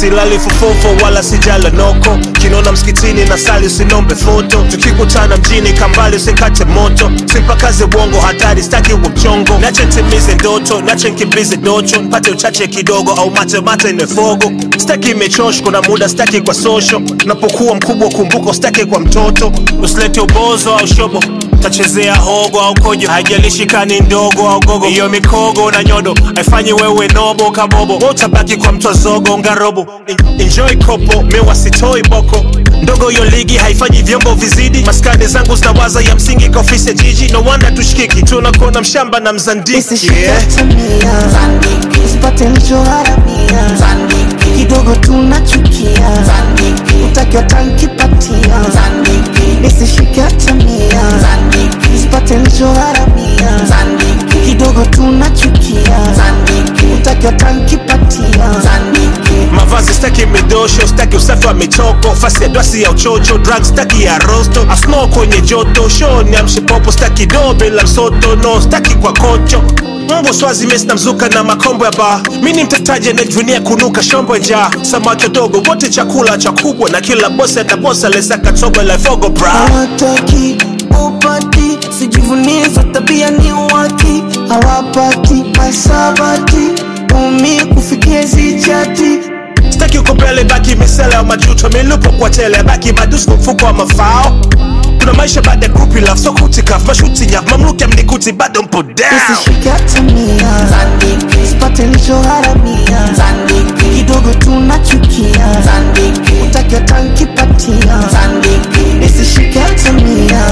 silali fofofo wala sijala noko kinona msikitini na sali usinombe foto tukikutana mjini kambali usikate moto simpakaze bongo hatari staki umchongo nache ntimize ndoto nache nkimbize docho mpate uchache kidogo au mate mate nefogo staki imechosh kuna muda staki kwa sosho napokuwa mkubwa kumbuka staki kwa mtoto usilete ubozo au shobo tachezea hogo au kojo haijalishi kani ndogo au gogo hiyo mikogo na nyodo haifanyi wewe nobo kabobo utabaki kwa mtwazogo ngarobo enjoy kopo mewa sitoi boko ndogo hiyo ligi haifanyi vyombo vizidi maskani zangu zinawaza ya msingi kwa ofisi ya jiji no wonder tushikiki tunakona mshamba na mzandiki yeah. nisishikatamia usipate nilichoharamia kidogo tunachukia utakiwa tankipatia nisishikatamia usipate nilichoharamia kidogo tunachukia utakiwa tankipatia mavazi staki midosho staki usafi wa michoko fasi ya dwasi ya uchocho drug staki ya rosto asno kwenye joto show ni amshipopo staki do bila msoto no staki kwa kocho Mungu swazi mesi na mzuka na makombo ya baa mi ni mtetaji anayejivunia kunuka shombo njaa samaki dogo wote chakula cha kubwa na kila bosi atabosa lesaka tobo la fogo bra hawataki upati sijivunie za tabia ni waki hawapati masabati umi kufikia zichati staki uko mbele baki misele ya majuto milupo kwa tele baki madusi kwa mfuko wa mafao kuna maisha baada ya group love so kutikaf mashuti nyaf mamluki amnikuti bado mpo down nisishikatamia sipate nilichoharamia kidogo tunachukia utakiwa tankipatia nisishikatamia